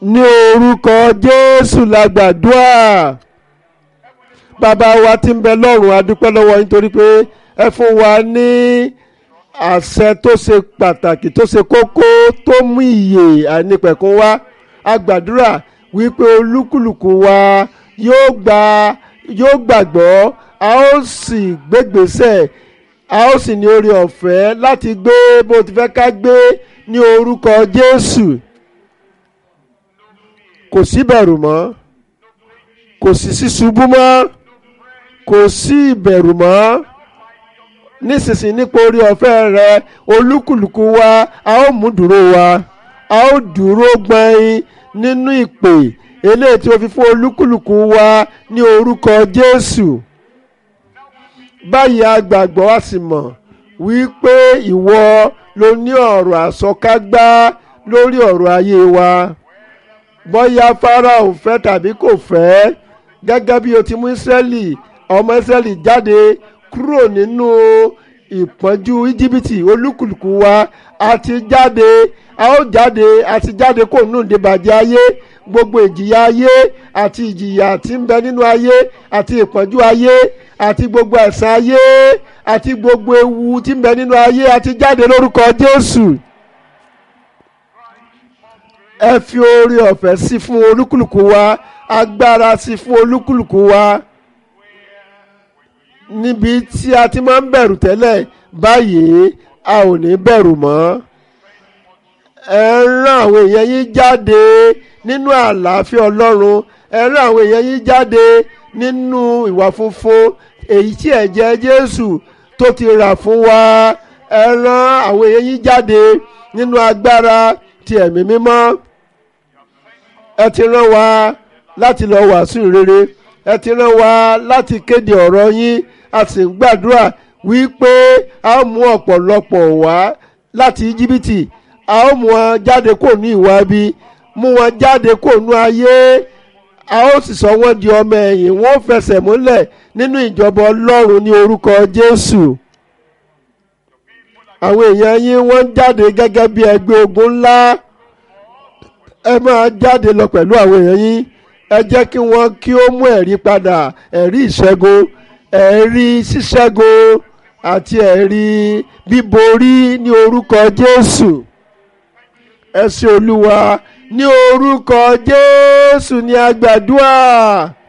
ní orúkọ jésù la gbàdúrà bàbá wa tí ń bẹ lọ́run a dúpẹ́ lọ́wọ́ yín torí pé ẹ fún wa ní àṣẹ tó ṣe pàtàkì tó ṣe kókó tó mú ìyè àìnípẹ̀kún wá a gbàdúrà wípé olúkúlùkù wa yóò gba yóò gbàgbọ́ a ó sì gbégbèsè a ó sì ní oore ọ̀fẹ́ láti gbé bó ti fẹ́ ká gbé ní orúkọ jésù kò sí bẹ̀rù mọ́ kò sí sísubú mọ́ kò sí ìbẹ̀rù mọ́ nísinsìnyí nípa orí ọ̀fẹ́ rẹ olúkúlùkù wa a ó mú dúró wa a ó dúró gbọ̀nyìn nínú ìpè eléyìí tí o fi fún olúkúlùkù wa ní orúkọ jésù báyìí a gbàgbọ́ a sì mọ̀ wípé ìwọ ló ní ọ̀rọ̀ àsọkágbá lórí ọ̀rọ̀ ayé wa bóyá Fáráò fẹ́ tàbí kò fẹ́ gẹ́gẹ́ bí o ti mú Ísírẹ́lì ọmọ Ísírẹ́lì jáde kúrò nínú ìpọ́njú íjíbítì olúkúlùkù wa a ti jáde a ó jáde a ti jáde kó nù débàjẹ́ ayé gbogbo ìjìyà ayé àti ìjìyà tí ń bẹ nínú ayé àti ìpọ́njú ayé àti gbogbo ẹ̀san ayé àti gbogbo ewu tí ń bẹ nínú ayé a ti jáde lórúkọ Jésù ẹ fi oore ọ̀fẹ́ sí fún olúkúlùkù wa agbára sí fún olúkúlùkù wa níbi tí a ti máa ń bẹ̀rù tẹ́lẹ̀ báyìí a ò ní bẹ̀rù mọ́ ẹ rán àwọn èèyàn yín jáde nínú àlàáfíà ọlọ́run ẹ rán àwọn èèyàn yín jáde nínú ìwà funfun èyí tí ẹ̀jẹ̀ Jésù tó ti rà fún wa ẹ rán àwọn èèyàn yín jáde nínú agbára ti ẹ̀mí mímọ́ ẹ ti rán wa láti lọ wàásù rere ẹ ti rán wa láti kéde ọ̀rọ̀ yín a sì ń gbàdúrà wípé a ó mú ọ̀pọ̀lọpọ̀ wá láti íjíbítì a ó mú wọn jáde kó ní ìwà bí mú wọn jáde kó nú ayé a ó sì sọ wọn di ọmọ ẹ̀yìn wọn ó fẹsẹ̀ múlẹ̀ nínú ìjọba ọlọ́run ní orúkọ Jésù àwọn èèyàn yín wọ́n ń jáde gẹ́gẹ́ bí ẹgbẹ́ ogun ńlá ẹ máa jáde lọ pẹ̀lú àwọn èèyàn yín ẹ jẹ́ kí wọ́n kí ó mú ẹ̀rí padà ẹ̀rí ìṣẹ́gun ẹ̀rí ṣíṣẹ́gun àti ẹ̀rí bíborí ní orúkọ Jésù ẹ ṣé Olúwa ní orúkọ Jésù ní agbàdúrà